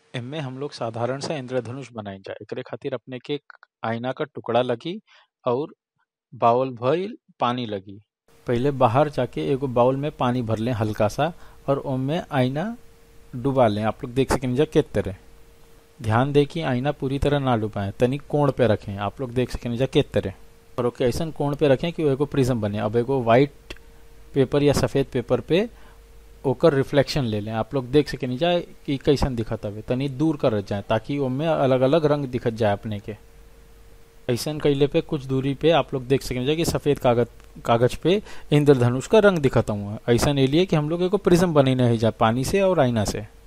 एमे हम लोग साधारण सा इंद्रधनुष बनाई जा एकरे खातिर अपने के एक आईना का टुकड़ा लगी और बाउल भइल पानी लगी पहिले बाहर जाके एगो बाउल में पानी भर लें हल्का सा और ओमे आईना डुबा लें आप लोग देख सकें जा के तरह ध्यान दे कि आईना पूरी तरह ना डुबाएं तनिक कोण पे रखें आप लोग देख सकें जा के तरह और ओके ऐसा कोण पे रखें कि वो एगो प्रिज्म बने अब एगो व्हाइट पेपर या सफेद पेपर पे ओकर रिफ्लेक्शन ले लें आप लोग देख सके जाए कि कैसन दिखत हवे तनी दूर कर जाए ताकि ओमे अलग अलग रंग दिखत जाए अपने के ऐसन कैले पे कुछ दूरी पे आप लोग देख सकें जाए कि सफेद कागज कागज पे इंद्रधनुष का रंग दिखता हुआ ऐसा नहीं लिए कि हम लोग एगो प्रिज्म बने नहीं जाए पानी से और आईना से